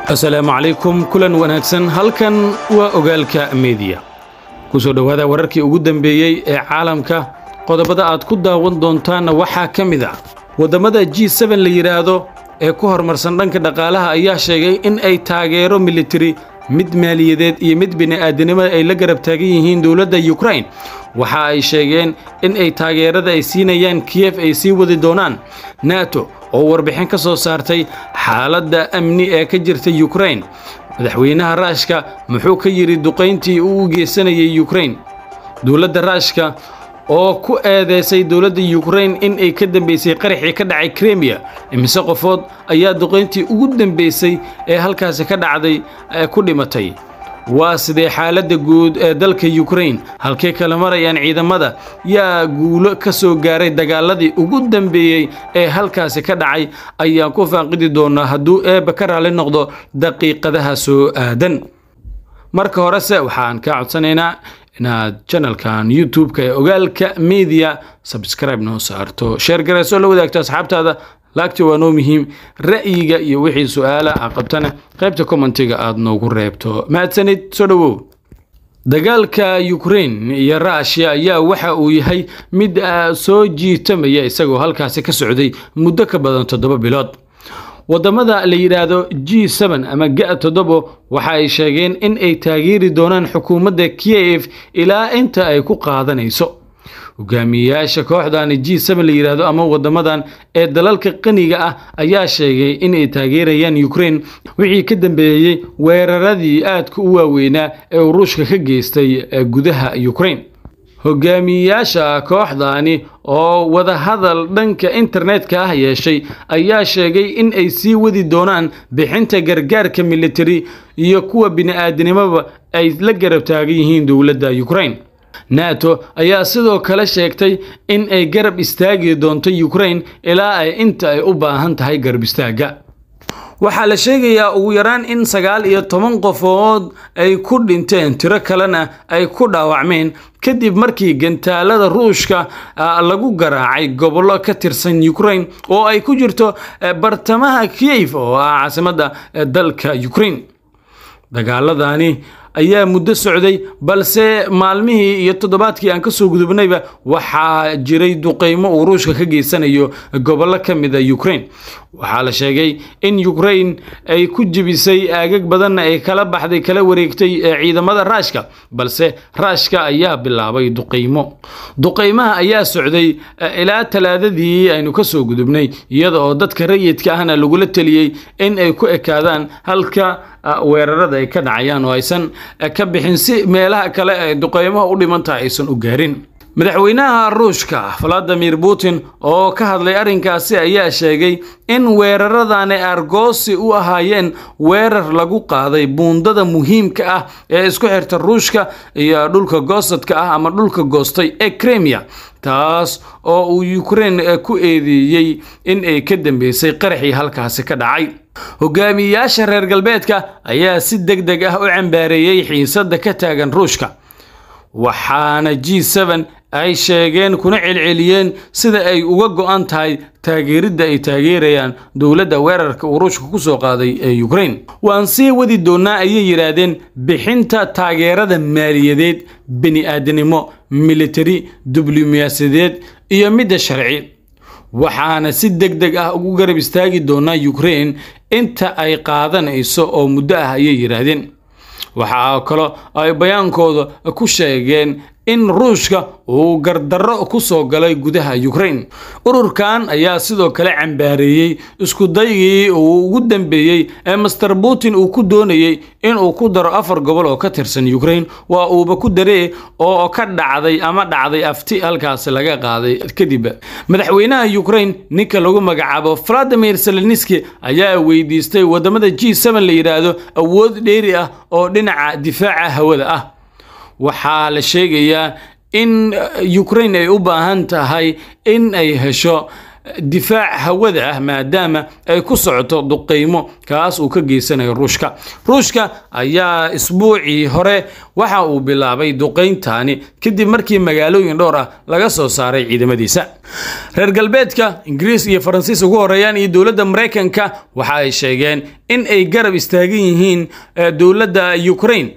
asalaamu calaykum kulan wanaagsan halkan waa ogaalka mediya ku soo dhowaada wararkii ugu dambeeyey ee caalamka qodobada aad ku daawan doontaanna waxaa ka mid ah waddamada g seben la yidhaahdo ee ku horumarsan dhanka dhaqaalaha ayaa sheegay in ay taageero militari mid maaliyadeed iyo mid bini'aadanimada ay la garab taagan yihiin dowladda yukrain waxa ay sheegeen in ay taageerada ay siinayaan kiyef ay sii wadi doonaan nato oo warbixin ka soo saartay xaaladda amni ee ka jirta yukrain madaxweynaha raashka muxuu ka yidhi duqayntii uu u geysanayay yukrain dowladda raashka oo ku eedeysay dowladda yukrain in ay ka dambaysay qaraxii ka dhacay kremiya imise qofood ayaa duqayntii ugu dambaysay ee halkaasi ka dhacday ku dhimatay waa sidee xaaladda guud ee dalka yukrain halkay kala marayaan ciidamada yaa guulo ka soo gaaray dagaaladii ugu dambeeyey ee halkaasi ka dhacay ayaan ku faaqidi doonaa hadduu eebba ka raalli noqdo daqiiqadaha soo aadan marka horese waxaan kaa codsanaynaa inaad janalkan youtube-ka ee ogaalka media sabscribe noo saarto sheer garayso la wadaagto asxaabtaada laagti waa noo muhiim ra'yiga iyo wixii su-aala a qabtana qaybta commentiga aad noogu reebto mahadsanid soo dhowow dagaalka yukrain iyo rushia ayaa waxa uu yahay mid soo jiitamaya isagoo halkaasi ka socday muddo ka badan toddoba bilood waddamada la yidhaahdo g seben ama ga toddobo waxa ay sheegeen in ay taageeri doonaan xukuumadda kiyef ilaa inta ay ku qaadanayso hogaamiyeyaasha kooxdan g seben la yidhaahdo ama waddamadan ee dalalka qaniga ah ayaa sheegay in ay taageerayaan yukrain wixii ka dambeeyey weeraradii aadka u waaweynaa ee uu ruushka ka geystay gudaha yukrain hogaamiyeyaasha kooxdaani oo wadahadal dhanka internetka ah yeeshay ayaa sheegay in ay sii wadi doonaan bixinta gargaarka militari iyo kuwa bini'aadanimoba ay la garab taagan yihiin dowladda yukrain nato ayaa sidoo kale sheegtay in ay garab istaagi doonto yukrain ilaa ay inta ay u baahan tahay garab istaagga waxaa la sheegayaa ugu yaraan in sagaal iyo toban qofood ay ku dhinteen tiro kalena ay ku dhaawacmeen kadib markii gantaalada ruushka lagu garaacay gobollo ka tirsan yukrain oo ay ku jirto bartamaha kiyef oo ah caasimadda dalka yukrain dagaaladani ayaa muddo socday balse maalmihii iyo toddobaadkii aan ka soo gudubnayba waxaa jiray duqaymo uu ruushka ka geysanayo gobollo ka mida yukrain waxaa la sheegay in yukrain ay ku jebisay aagag badanna ay kala baxday kala wareegtay ciidamada raashka balse raashka ayaa bilaabay duqaymo duqaymaha ayaa socday ilaa talaadadii aynu ka soo gudubnay iyada oo dadka rayidka ahna lagula teliyey in ay ku ekaadaan halka weerarada ay ka dhacayaan oo aysan ka bixin si meelaha kale ee duqeymaha u dhimantaha aysan u gaarin madaxweynaha ruushka valadimir putin oo ka hadlay arrinkaasi ayaa sheegay in weeraradani argoosi u ahaayeen weerar lagu qaaday buundada muhiimka ah ee isku xirta ruushka iyo dhulka goosadka ah ama dhulka goostay ee kremiya taas oo uu yukrain ku eedeeyey in ay ka dambeysay qaraxii halkaasi ka dhacay hogaamiyeyaasha reer galbeedka ayaa si deg deg ah u cambaareeyey xiisadda ka taagan ruushka waxaana g seben ay sheegeen kuna celceliyeen sida ay uga go'an tahay taageeridda ay taageerayaan dowladda weerarka uu ruushka ku soo qaaday ee yukrain waan sii wadi doonnaa ayay yidhaahdeen bixinta taageerada maaliyadeed bini'aadanimo militari diblomaasiyadeed iyo midda sharci waxaana si deg deg ah ugu garab istaagi doonaa yukrain inta ay qaadanayso oo muddo ah ayay yidhaahdeen waxaa kaloo ay bayaankooda ku sheegeen in ruushka uu gardarro ku soo galay gudaha yukrain ururkan ayaa sidoo kale cambaareeyey iskudaygii uu ugu dambeeyey ee master putin uu ku doonayey inuu ku daro afar gobol oo ka tirsan yukrain waa uuba ku daree oo ka dhacday ama dhacday afti halkaasi laga qaaday kadib madaxweynaha yukrain ninka lagu magacaabo valadimir seleniski ayaa weydiistay waddamada g seben la yidhaahdo awood dheeri ah oo dhinaca difaaca hawada ah waxaa la sheegayaa in yukrain ay u baahan tahay in ay hesho difaac hawada ah maadaama ay ku socoto duqeymo kaas uu ka geysanayo ruushka ruushka ayaa isbuucii hore waxa uu bilaabay duqeyntaani kadib markii magaalooyin dhowr ah laga soo saaray ciidamadiisa reer galbeedka ingiriis iyo faransiis ugu horeeyaan iyo dowladda maraykanka waxa ay sheegeen in ay garab istaagan yihiin dowladda ukraine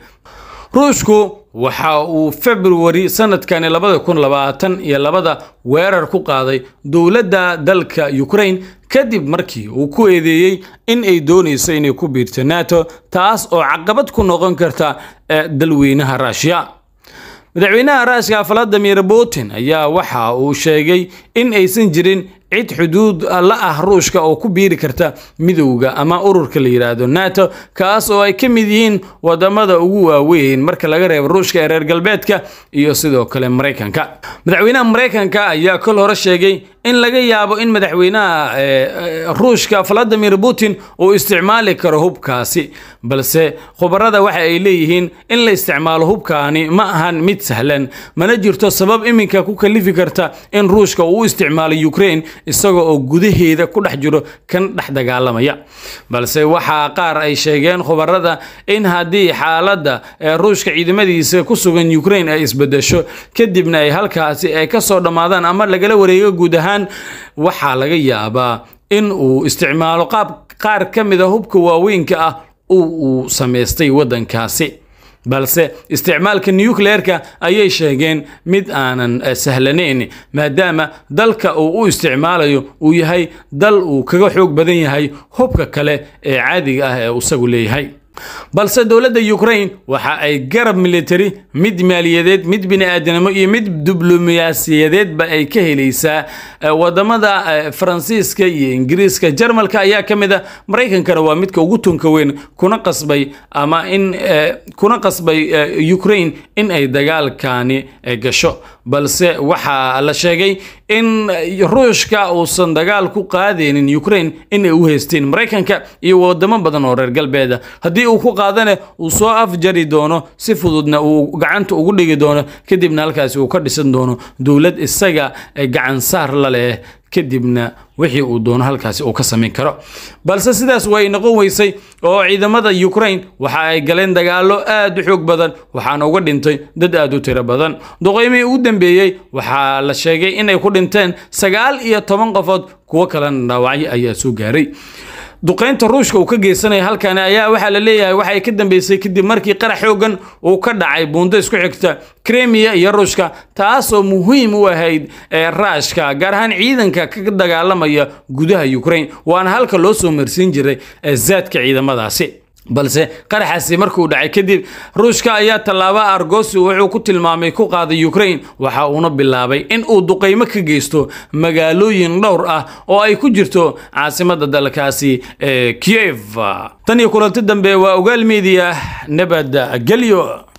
ruushku waxa uu februari sanadkani labada kun labaatan iyo labada weerar ku qaaday dowladda dalka ukraine kadib markii uu ku eedeeyey in ay doonayso inay ku biirto nato taas oo caqabad ku noqon karta dalweynaha ruushiya madaxweynaha ruushka valadimir putin ayaa waxa uu sheegay in aysan jirin cid xuduud la ah ruushka oo ku biiri karta midowda ama ururka la yidhaahdo nato kaas oo ay ka mid yihiin wadamada ugu waaweyn marka laga reebo ruushka ee reer galbeedka iyo sidoo kale maraykanka madaxweynaha maraykanka ayaa kol hore sheegay in laga yaabo in madaxweynaha ruushka valadimir putin uu isticmaali karo hubkaasi balse khubarada waxa ay leeyihiin in la isticmaalo hubkaani ma ahan mid sahlan mana jirto sabab iminka ku kalifi karta in ruushka uu u isticmaalo ukraine isaga oo gudaheeda ku dhex jiro kan dhex dagaalamaya balse waxaa qaar ay sheegeen khubarada in haddii xaaladda ruushka ciidamadiisa ku sugan ukraine ay isbedesho kadibna ay halkaasi ay ka soo dhammaadaan ama lagala wareego guud ahaan waxaa laga yaabaa in uu isticmaalo qaab qaar ka mida hubka waaweynka ah uu samaystay waddankaasi balse isticmaalka nucleerka ayay sheegeen mid aanan sahlanayn maadaama dalka uu u isticmaalayo uu yahay dal uu kaga xoog badan yahay hubka kale ee caadiga ah ee isagu leeyahay balse dowladda ukraine waxa ay garab military mid maaliyadeed mid bini-aadanimo iyo mid diblomaasiyadeedba ay ka helaysaa wadamada faransiiska iyo ingiriiska jarmalka ayaa ka mid a maraykankana waa midka ugu tunka weyn kuna qasbay ama in kuna qasbay ukraine in ay dagaalkani gasho balse waxaa la sheegay in ruushka uusan dagaal ku qaadaynin ukraine in ay u haysteen maraykanka iyo wadamo badan oo reer galbeeda haddii uu ku qaadane uu soo afjari doono si fududna uu gacanta ugu dhigi doono kadibna halkaasi uu ka dhisan doono dowlad isaga gacan saar la leh kadibna wixii uu doono halkaasi uu ka samayn karo balse sidaas way noqon weysay oo ciidamada ukraine waxa ay galeen dagaallo aad u xoog badan waxaana uga dhintay dad aad u tiro badan duqeymihii ugu dambeeyey waxaa la sheegay inay ku dhinteen sagaal iyo toban qofood kuwo kalena dhaawacyo ayaa soo gaaray duqeynta ruushka uu ka geysanaya halkani ayaa waxaa la leeyahay waxay ka dambeysay kadib markii qarax xoogan uu ka dhacay buundo isku xigta kremiya iyo ruushka taasoo muhiim u ahayd raashka gaar ahaan ciidanka ka dagaalamaya gudaha ukraine waana halka loo soo marsiin jiray zaadka ciidamadaasi balse qaraxaasi markuu dhacay kadib ruushka ayaa tallaabo argosi wuxuu ku tilmaamay ku qaaday ukraine waxa uuna bilaabay in uu duqeymo ka geysto magaalooyin dhowr ah oo ay ku jirto caasimadda dalkaasi ee kiev tan iyo kulanti dambe waa ogaal media nabad gelyo